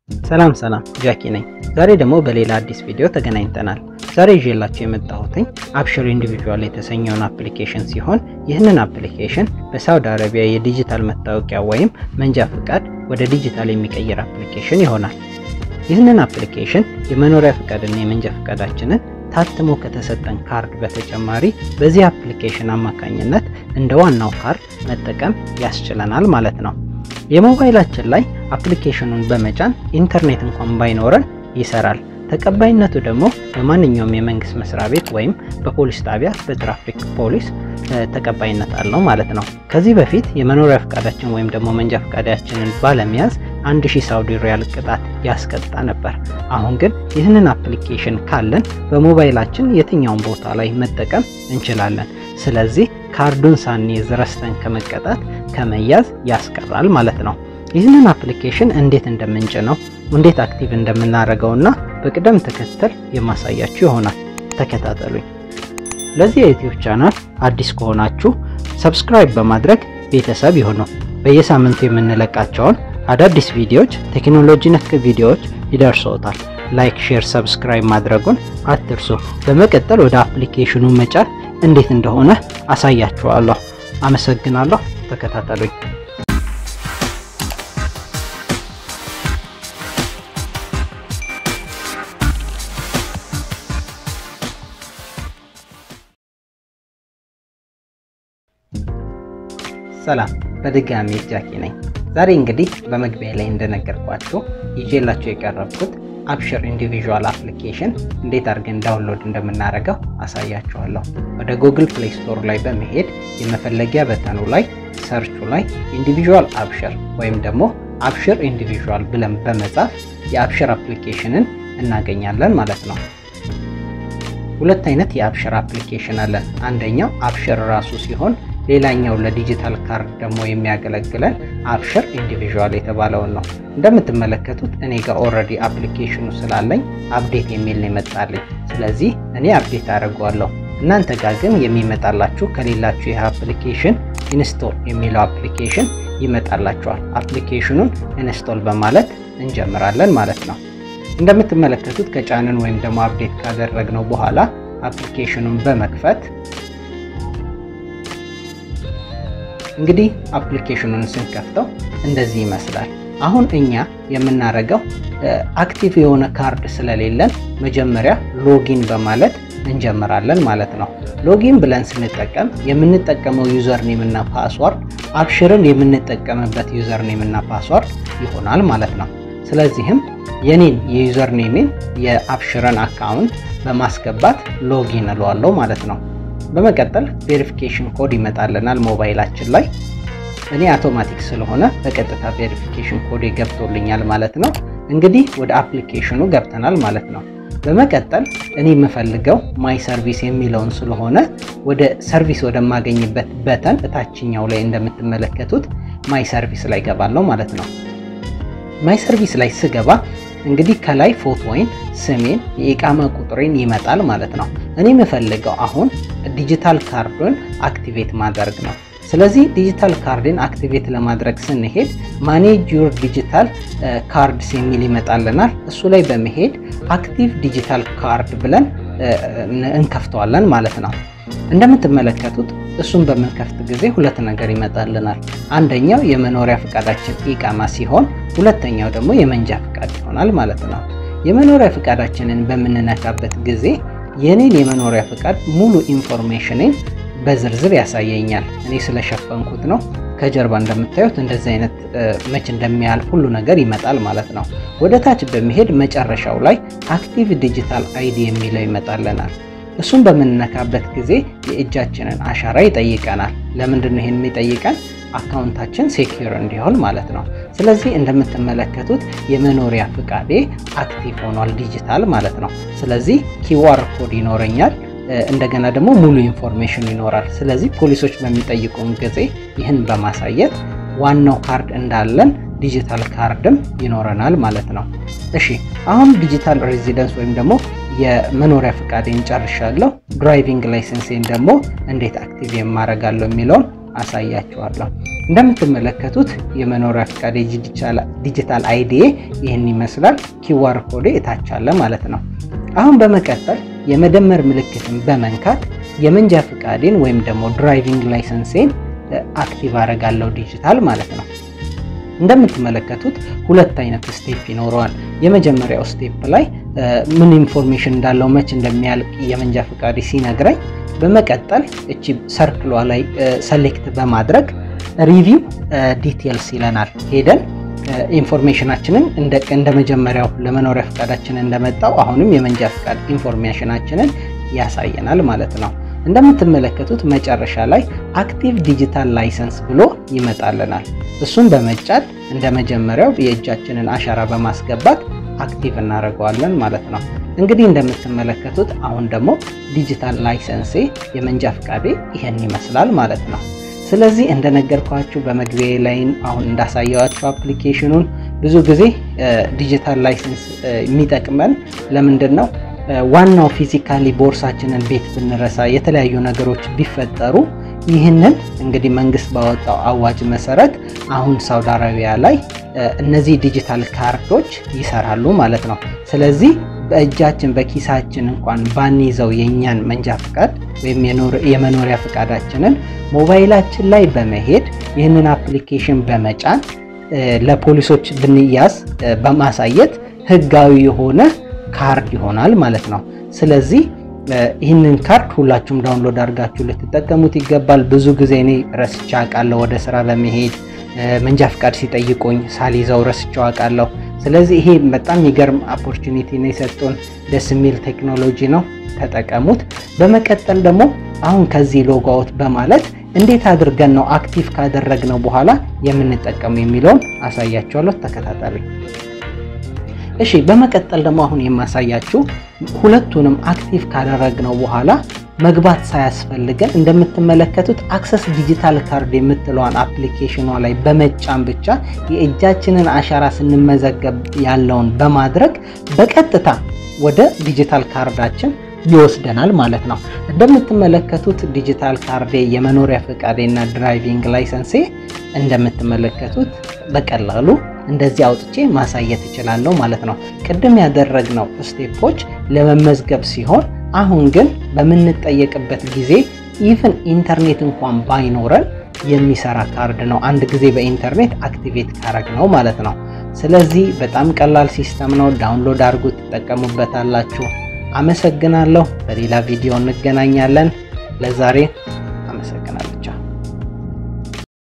ሰላም ሰላም ጃኪ ነኝ። ዛሬ ደግሞ በሌላ አዲስ ቪዲዮ ተገናኝተናል። ዛሬ ይዤላችሁ የመጣሁትኝ አብሽር ኢንዲቪዥዋል የተሰኘውን አፕሊኬሽን ሲሆን ይህንን አፕሊኬሽን በሳውዲ አረቢያ የዲጂታል መታወቂያ ወይም መንጃ ፍቃድ ወደ ዲጂታል የሚቀይር አፕሊኬሽን ይሆናል። ይህንን አፕሊኬሽን የመኖሪያ ፍቃድና የመንጃ ፍቃዳችንን ታትሞ ከተሰጠን ካርድ በተጨማሪ በዚህ አፕሊኬሽን አማካኝነት እንደ ዋናው ካርድ መጠቀም ያስችለናል ማለት ነው። የሞባይላችን ላይ አፕሊኬሽኑን በመጫን ኢንተርኔት እንኳን ባይኖረን ይሰራል። ተቀባይነቱ ደግሞ በማንኛውም የመንግስት መስሪያ ቤት ወይም በፖሊስ ጣቢያ በትራፊክ ፖሊስ ተቀባይነት አለው ማለት ነው። ከዚህ በፊት የመኖሪያ ፈቃዳችን ወይም ደግሞ መንጃ ፈቃዳችንን ባለመያዝ አንድ ሺህ ሳውዲ ሪያል ቅጣት ያስቀጣ ነበር። አሁን ግን ይህንን አፕሊኬሽን ካለን በሞባይላችን የትኛውን ቦታ ላይ መጠቀም እንችላለን። ስለዚህ ካርዱን ሳንይዝ ረስተን ከመቀጣት ከመያዝ ያስቀራል ማለት ነው። ይህንን አፕሊኬሽን እንዴት እንደምንጭነው እንዴት አክቲቭ እንደምናደርገውና በቅደም ተከተል የማሳያችሁ ይሆናል። ተከታተሉኝ። ለዚህ የዩቲዩብ ቻናል አዲስ ከሆናችሁ ሰብስክራይብ በማድረግ ቤተሰብ ይሁኑ። በየሳምንቱ የምንለቃቸውን አዳዲስ ቪዲዮዎች፣ ቴክኖሎጂ ነክ ቪዲዮዎች ይደርሶታል። ላይክ፣ ሼር፣ ሰብስክራይብ ማድረጉን አትርሱ። በመቀጠል ወደ አፕሊኬሽኑ መጫን እንዴት እንደሆነ አሳያችኋለሁ። አመሰግናለሁ። ተከታተሉኝ። ሰላም በድጋሚ ጃኪ ነኝ። ዛሬ እንግዲህ በመግቢያ ላይ እንደነገርኳችሁ ይዤላችሁ የቀረብኩት አብሽር ኢንዲቪዥዋል አፕሊኬሽን እንዴት አድርገን ዳውንሎድ እንደምናደርገው አሳያችኋለሁ። ወደ ጉግል ፕሌይ ስቶር ላይ በመሄድ የመፈለጊያ በተኑ ላይ ሰርቹ ላይ ኢንዲቪዥዋል አብሽር ወይም ደግሞ አብሽር ኢንዲቪዥዋል ብለን በመጻፍ የአብሽር አፕሊኬሽንን እናገኛለን ማለት ነው። ሁለት አይነት የአብሽር አፕሊኬሽን አለን። አንደኛው አብሽር ራሱ ሲሆን ሌላኛው ለዲጂታል ካርድ ደግሞ የሚያገለግለን አብሽር ኢንዲቪዥዋል የተባለውን ነው። እንደምትመለከቱት እኔ ጋር ኦልሬዲ አፕሊኬሽኑ ስላለኝ አፕዴት የሚል ነው የመጣልኝ። ስለዚህ እኔ አፕዴት አደርገዋለሁ። እናንተ ጋር ግን የሚመጣላችሁ ከሌላችሁ ይህ አፕሊኬሽን ኢንስቶል የሚለው አፕሊኬሽን ይመጣላችኋል። አፕሊኬሽኑን ኢንስቶል በማለት እንጀምራለን ማለት ነው። እንደምትመለከቱት ከጫንን ወይም ደግሞ አፕዴት ካደረግነው በኋላ አፕሊኬሽኑን በመክፈት እንግዲህ አፕሊኬሽኑን ስንከፍተው እንደዚህ ይመስላል። አሁን እኛ የምናደርገው አክቲቭ የሆነ ካርድ ስለሌለን መጀመሪያ ሎጊን በማለት እንጀምራለን ማለት ነው። ሎጊን ብለን ስንጠቀም የምንጠቀመው ዩዘር ኔም እና ፓስዋርድ አብሽርን የምንጠቀምበት ዩዘር ኔም እና ፓስዋርድ ይሆናል ማለት ነው። ስለዚህም የኔን የዩዘር ኔሜን የአብሽርን አካውንት በማስገባት ሎጊን እለዋለሁ ማለት ነው። በመቀጠል ቬሪፊኬሽን ኮድ ይመጣልናል ሞባይላችን ላይ። እኔ አውቶማቲክ ስለሆነ በቀጥታ ቬሪፊኬሽን ኮድ ገብቶልኛል ማለት ነው። እንግዲህ ወደ አፕሊኬሽኑ ገብተናል ማለት ነው። በመቀጠል እኔ የምፈልገው ማይ ሰርቪስ የሚለውን ስለሆነ ወደ ሰርቪስ ወደማገኝበት በተን እታችኛው ላይ እንደምትመለከቱት ማይ ሰርቪስ ላይ ገባለሁ ማለት ነው። ማይ ሰርቪስ ላይ ስገባ እንግዲህ ከላይ ፎቶዬን፣ ስሜን፣ የኢቃማ ቁጥሬን ይመጣል ማለት ነው። እኔ የምፈልገው አሁን ዲጂታል ካርዱን አክቲቬት ማድረግ ነው። ስለዚህ ዲጂታል ካርድን አክቲቬት ለማድረግ ስንሄድ ማኔጅ ዩር ዲጂታል ካርድስ የሚል ይመጣልናል። እሱ ላይ በመሄድ አክቲቭ ዲጂታል ካርድ ብለን እንከፍተዋለን ማለት ነው። እንደምትመለከቱት እሱን በምንከፍት ጊዜ ሁለት ነገር ይመጣልናል። አንደኛው የመኖሪያ ፈቃዳችን ኢቃማ ሲሆን ሁለተኛው ደግሞ የመንጃ ፈቃድ ይሆናል ማለት ነው። የመኖሪያ ፈቃዳችንን በምንነካበት ጊዜ የኔን የመኖሪያ ፈቃድ ሙሉ ኢንፎርሜሽንን በዝርዝር ያሳየኛል። እኔ ስለሸፈንኩት ነው። ከጀርባ እንደምታዩት እንደዚህ አይነት መች እንደሚያልፍ ሁሉ ነገር ይመጣል ማለት ነው። ወደ ታች በመሄድ መጨረሻው ላይ አክቲቭ ዲጂታል አይዲ የሚለው ይመጣልናል። እሱን በምንነካበት ጊዜ የእጃችንን አሻራ ይጠይቀናል። ለምንድን ነው ይሄን የሚጠይቀን? አካውንታችን ሴኪር እንዲሆን ማለት ነው። ስለዚህ እንደምትመለከቱት የመኖሪያ ፍቃዴ አክቲቭ ሆኗል ዲጂታል ማለት ነው። ስለዚህ ኪዋር ኮድ ይኖረኛል። እንደገና ደግሞ ሙሉ ኢንፎርሜሽን ይኖራል። ስለዚህ ፖሊሶች በሚጠይቁን ጊዜ ይህን በማሳየት ዋናው ካርድ እንዳለን ዲጂታል ካርድም ይኖረናል ማለት ነው። እሺ አሁን ዲጂታል ሬዚደንስ ወይም ደግሞ የመኖሪያ ፈቃዴን ጨርሻለሁ። ድራይቪንግ ላይሰንሴን ደግሞ እንዴት አክቲቭ የማረጋለሁ የሚለውን አሳያችኋለሁ። እንደምትመለከቱት የመኖሪያ ፈቃድ ዲጂታል አይዲ ይህን ይመስላል። ኪዋር ኮዴ እታች አለ ማለት ነው። አሁን በመቀጠል የመደመር ምልክትን በመንካት የመንጃ ፈቃዴን ወይም ደግሞ ድራይቪንግ ላይሰንሴን አክቲቭ አደርጋለሁ ዲጂታል ማለት ነው። እንደምትመለከቱት ሁለት አይነት ስቴፕ ይኖረዋል። የመጀመሪያው ስቴፕ ላይ ምን ኢንፎርሜሽን እንዳለው መች እንደሚያልቅ የመንጃ ፈቃዴ ሲነግረኝ፣ በመቀጠል እቺ ሰርክሏ ላይ ሰሌክት በማድረግ ሪቪው ዲቴልስ ይለናል። ሄደን ኢንፎርሜሽናችንን እንደ መጀመሪያው ለመኖሪያ ፈቃዳችን እንደመጣው አሁንም የመንጃ ፈቃድ ኢንፎርሜሽናችንን ያሳየናል ማለት ነው። እንደምትመለከቱት መጨረሻ ላይ አክቲቭ ዲጂታል ላይሰንስ ብሎ ይመጣልናል። እሱን በመጫን እንደ መጀመሪያው የእጃችንን አሻራ በማስገባት አክቲቭ እናደርገዋለን ማለት ነው። እንግዲህ እንደምትመለከቱት አሁን ደግሞ ዲጂታል ላይሰንሴ የመንጃ ፈቃዴ ይሄን ይመስላል ማለት ነው። ስለዚህ እንደነገርኳችሁ በመግቢያ ላይ አሁን እንዳሳየዋችሁ አፕሊኬሽኑን ብዙ ጊዜ ዲጂታል ላይሰንስ የሚጠቅመን ለምንድን ነው? ዋናው ፊዚካሊ ቦርሳችንን ቤት ብንረሳ የተለያዩ ነገሮች ቢፈጠሩ ይህንን እንግዲህ መንግስት ባወጣው አዋጅ መሰረት አሁን ሳውዲ አረቢያ ላይ እነዚህ ዲጂታል ካርዶች ይሰራሉ ማለት ነው። ስለዚህ በእጃችን በኪሳችን እንኳን ባንይዘው የእኛን መንጃ ፈቃድ ወይም የመኖሪያ ፈቃዳችንን ሞባይላችን ላይ በመሄድ ይህንን አፕሊኬሽን በመጫን ለፖሊሶች ብንያዝ በማሳየት ህጋዊ የሆነ ካርድ ይሆናል ማለት ነው። ስለዚህ ይህንን ካርድ ሁላችሁም ዳውንሎድ አድርጋችሁ ልትጠቀሙት ይገባል። ብዙ ጊዜ እኔ ረስቼ አውቃለሁ። ወደ ስራ በመሄድ መንጃ ፈቃድ ሲጠይቁኝ ሳልይዘው ረስቼው አውቃለሁ። ስለዚህ ይሄ በጣም የሚገርም ኦፖርቹኒቲ ነው የሰጡን። ደስ የሚል ቴክኖሎጂ ነው፣ ተጠቀሙት። በመቀጠል ደግሞ አሁን ከዚህ ሎጎ አውት በማለት እንዴት አድርገን ነው አክቲቭ ካደረግነው በኋላ የምንጠቀሙ የሚለውን አሳያችኋለሁ። ተከታተሉኝ። እሺ በመቀጠል ደግሞ አሁን የማሳያችሁ ሁለቱንም አክቲቭ ካደረግነው በኋላ መግባት ሳያስፈልገን እንደምትመለከቱት አክሰስ ዲጂታል ካርድ የምትለዋን አፕሊኬሽኗ ላይ በመጫን ብቻ የእጃችንን አሻራ ስንመዘገብ ያለውን በማድረግ በቀጥታ ወደ ዲጂታል ካርዳችን ይወስደናል ማለት ነው። እንደምትመለከቱት ዲጂታል ካርዴ የመኖሪያ ፈቃዴና ድራይቪንግ ላይሰንሴ እንደምትመለከቱት በቀላሉ እንደዚህ አውጥቼ ማሳየት እችላለሁ ማለት ነው። ቅድም ያደረግነው ስቴፖች ለመመዝገብ ሲሆን አሁን ግን በምንጠየቅበት ጊዜ ኢቭን ኢንተርኔት እንኳን ባይኖረን የሚሰራ ካርድ ነው። አንድ ጊዜ በኢንተርኔት አክቲቬት ካረግ ነው ማለት ነው። ስለዚህ በጣም ቀላል ሲስተም ነው። ዳውንሎድ አድርጉ፣ ትጠቀሙበታላችሁ። አመሰግናለሁ። በሌላ ቪዲዮ እንገናኛለን። ለዛሬ